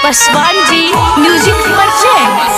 Paswan ji music presents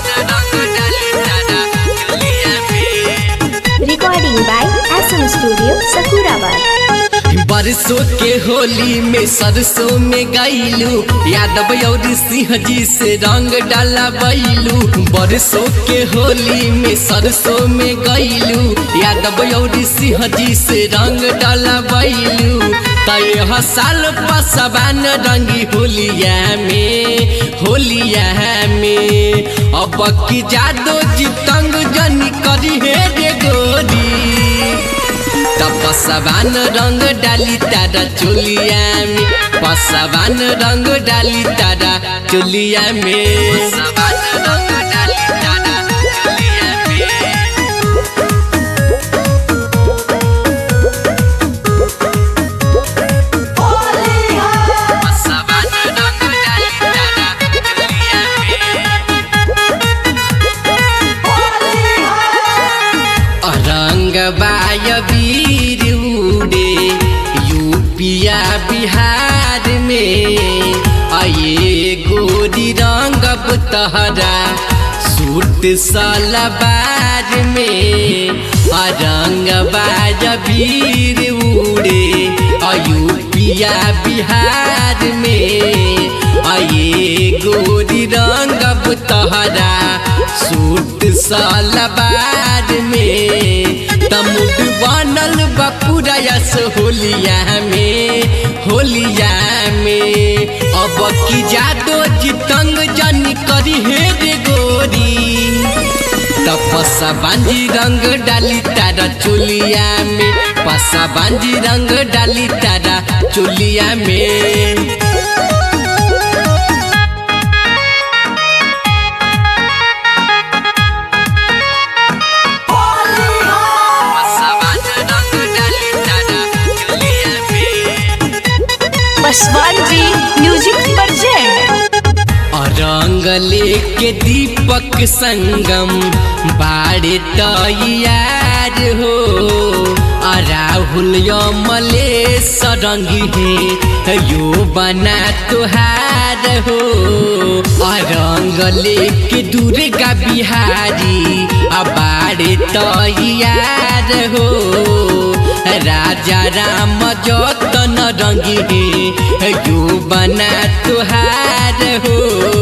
recording by SM Studio, Sakurabad. बरसों के होली में सरसों में गईलू यादव और सिंह जी से रंग डाला बैलू बरसों के होली में सरसों में गईलू यादव और सिंह जी से रंग डाला बैलू तय साल पसबान रंगी होलिया में होलिया में अब की जादो जी तंग जनी करी हे रे गोरी तब पसवान रंग डाली तारा चोलिया में पसवान रंग डाली तारा चोलिया में पसवान रंग डाली तारा चोलिया में पसवान रंग डाली तारा चोलिया में रंग बाय वीर उड़े यूपिया बिहार में आये गोरी रंग तहरा सूट सलवार में आ रंग बाय वीर उड़े यूपिया बिहार में आये गोरी रंग तहरा सूट सलवार में तमुड बनल बपुरयस होलिया में होलिया में अब की जादो जितंग जनी करी हे रे गोरी तपसा बांजी रंग डाली तारा चोलिया में पसा बांजी रंग डाली तारा चोलिया में पसवान रंग डाली तारा चोलिया में पासवान जी म्यूजिक परचेंट रंग लेके दीपक संगम बाड़े तैयार हो आ राहुल मलेश रंगी है यो बना तुहार हो आ रंग लेके दुर्गा बिहारी आ बाड़े तैयार हो राजा राम जतन रंगी है यो बना तुहार हो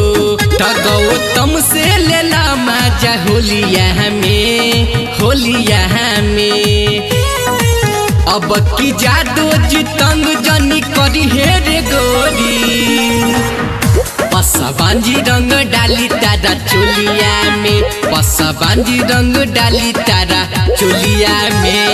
गौतम से लेला माजा होलिया में होलिया में अब की जादो जितंग जनी करी हे रे गोरी पसबांजी रंग डाली तारा चोलिया में पसबांजी रंग डाली तारा चोलिया में